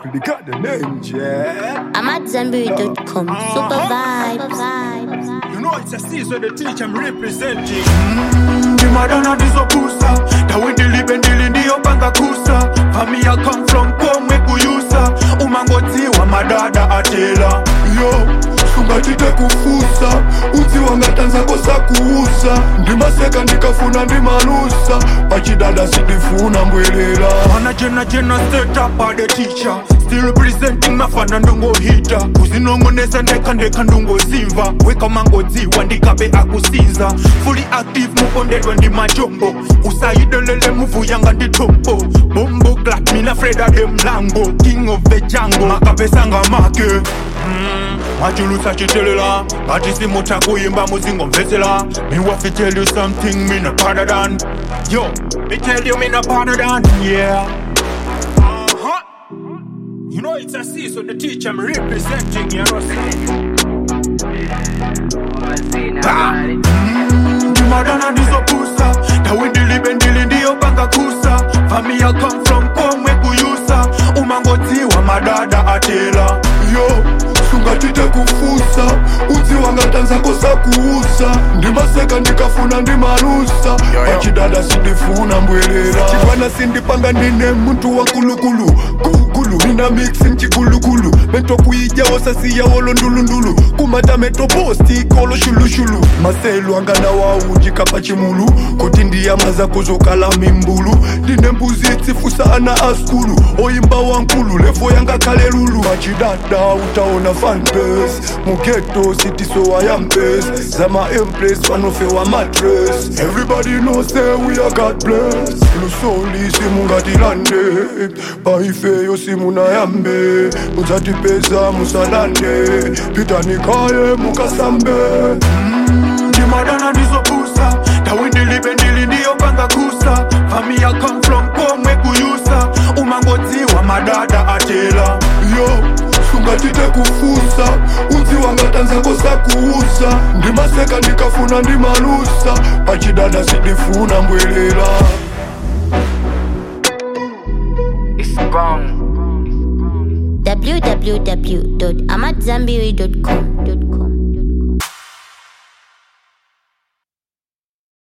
they got the name, yeah. I'm at Zenberry.com. Super vibes. You know it's a season the teach I'm representing. ndimadana ndizopusa tawindilibe ndili ndiyopanga kusa familia come from komwe kuyusa umangodziwa madada atela yo sungatite kufusa udzi wangatanzako sakuusa ndimaseka ndikafuna ndimalusa pachidada sindifuna mbwelela mana jena jena setup ade teacher still representing mafana ndongohita kuzinongonesa ndeka ndeka ndongozimva wekamangodziwa ndikabe akusinza fully active mupondedwa ndi machombo usayidelele muvu yanga ndi tombo bombo glak mina freda de mlango king of the jungle makapesanga make Mm, machulusa chitelela ngati simutha kuyimba muzingomvetsera me wafi tell you something me no better than yo me tell you me no better than yeah Uh-huh. You know it's a season the teach I'm representing, you know. ndimadana ndizopusa tawindilibe ndili ndiyopanga kusa familia come from komwe kuyusa umangodziwa madada atela yo sungatite kufusa udzi wangatanzako sakuusa ndimaseka ndikafuna ndimalusa pachidada sindifuna mbwelela chibwana sindipanga ndine muntu wankulukulu gugulu ina mixi mchigulugulu metokuija wosasiya wolo ndulundulu kumata metoposti kolo shulushulu maselu angana waujika pachimulu kuti ndiyamaza kuzokala mimbulu ndine mbuzi tsifusa ana askulu oyimba wankulu levo yanga kale lulu pachidada utaona fanbase mugeto sitisowa yambes zama empress panofewa matres everybody know say we are god bless lusoli simungatilande paifeyo simunayambe mudzatipeza musalande pitanikaye mukasambe ndimadana ndizopusa tawindilibe ndili ndiyopanga kusa familia come from komwe kuyusa umangodziwa madada atela yo sungatite kufusa udzi wangatanzako sakuusa ndimaseka ndikafuna ndimalusa pachidada sindifuna mbwelela It's gone. www.amatzambiri.com.